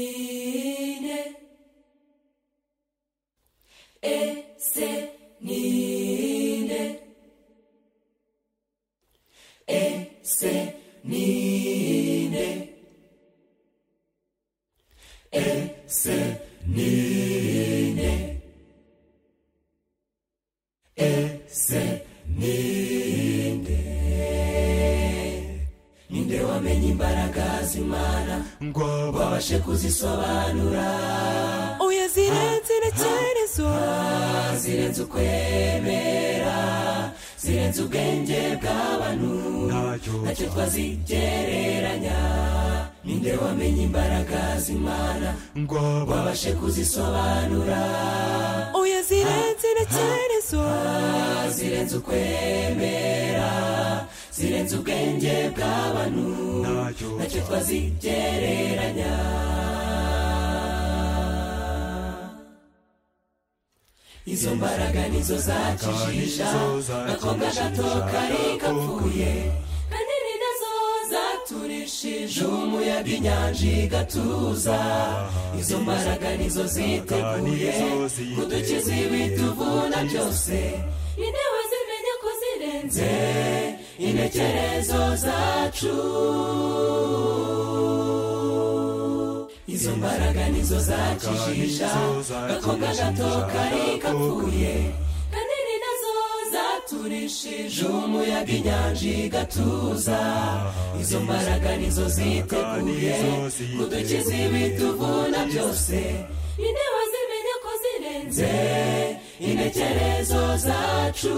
Esenine Esenine Esenine Esenine Esenine Ninde wamenye imbaraga z'Imana ngo babashe kuzisobanura oya zirenze intekerezo zirenze ukwemera zirenze ubwenge bw'abantu ntacyo twazigereranya ninde wamenye imbaraga z'imana ngo babashe kuzisobanura oya zirenze intekerezo zirenze ukwemera zirenze ubwenge bw'abantu ntacyo twazigereranya izo mbaraga nizo zakijisha akobwa gato kari kapfuye kandi ni nazo zaturishije umuyaga inyanja igatuza izo mbaraga nizo ziteguye kudukiza ibituvuna byose intewe zimenya ko zirenze intekerezo zacu izo mbaraga nizo zakijisha gakobwa gato kari kapfuye kandi ni nazo zaturishije umuyaga inyanja igatuza izo mbaraga nizo ziteguye kudukiza ibituvuna byose intewe zimenya ko zirenze intekerezo zacu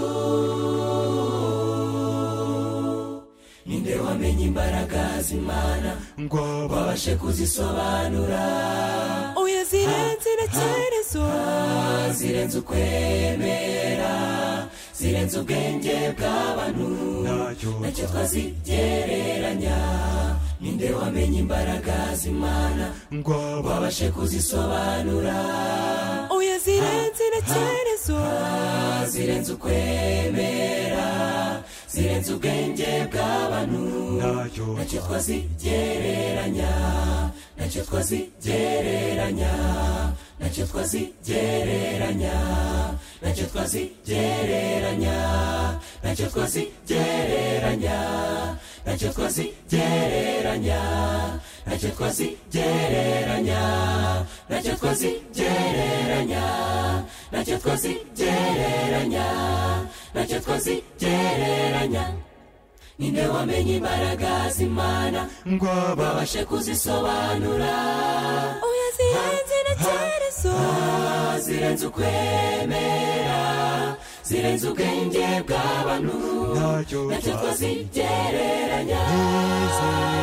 ninde wamenye imbaraga z'imana ngo babashe kuzisobanura oya zirenze intekerezo zirenze ukwemera zirenze ubwenge bw'abantu ntacyo twazigereranya ninde wamenye imbaraga z'imana ngo babashe kuzisobanura oya zirenze intekerezo zirenze ukwemera zirenze ubwenge bw'abantu ntacyo twazigereranya ntacyo twazigereranya ntacyo twazigereranya ntacyo twazigereranya ntacyo twazigereranya ntacyo twazigereranya ntacyo twazigereranya ntacyo twazigereranya ntacyo twazigereranya ntacyo twazigereranya ninde wamenye imbaraga z'imana ngo babashe kuzisobanura oya zirenze intekerezo zirenze ukwemera zirenze ubwenge bw'abantu ntacyo twazigereranya